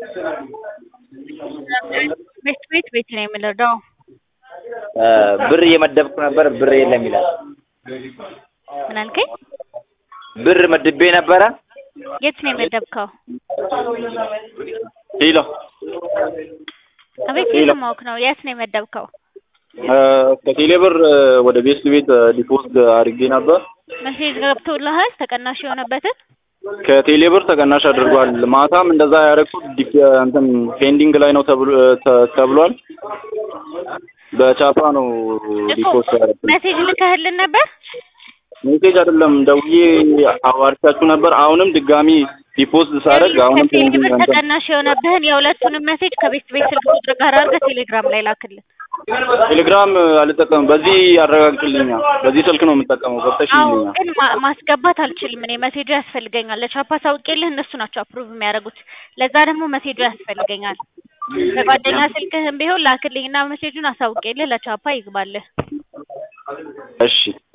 ቤት ቤት ቤት ነው የምንረዳው። ብር እየመደብኩ ነበር ብር የለም ይላል። ምን አልከኝ? ብር መድቤ ነበረ። የት ነው የመደብከው? ሄሎ አቤት ሄሎ። ማወቅ ነው። የት ነው የመደብከው? ከቴሌ ብር ወደ ቤት ቤት ዲፖዚት አድርጌ ነበር። መሴጅ ገብቶልሃል? ተቀናሽ የሆነበትን ከቴሌ ብር ተቀናሽ አድርጓል። ማታም እንደዛ ያደረኩት ዲፕ እንትን ፔንዲንግ ላይ ነው ተብሎ ተ- ተብሏል። በቻፓ ነው እኮ ዲፖዚት ያደረኩት። መሴጅ ልከህልን ነበር? ሜሴጅ አይደለም ደውዬ አዋርቻችሁ ነበር። አሁንም ድጋሚ ዲፖዚት ሳደርግ አሁንም ከቴሌ ፔንዲንግ ብር እንትን ተቀናሽ የሆነብህን የሁለቱንም መሴጅ ከቤት ቤት ስልክ ቁጥር ጋር አድርገህ ቴሌግራም ላይ ላክልን። ቴሌግራም አልጠቀምም። በዚህ ያረጋግጥልኛል። በዚህ ስልክ ነው የምጠቀመው። ገብተሽ አዎ ይልኛል። ግን ማ- ማስገባት አልችልም እኔ መሴጁ ያስፈልገኛል። ለቻፓ ሳውቄልህ እነሱ ናቸው አፕሩቭ የሚያደርጉት። ለዛ ደግሞ መሴጁ ያስፈልገኛል። በጓደኛ ስልክህም ቢሆን ላክልኝና መሴጁን አሳውቄልህ ለቻፓ ይግባልህ። እሺ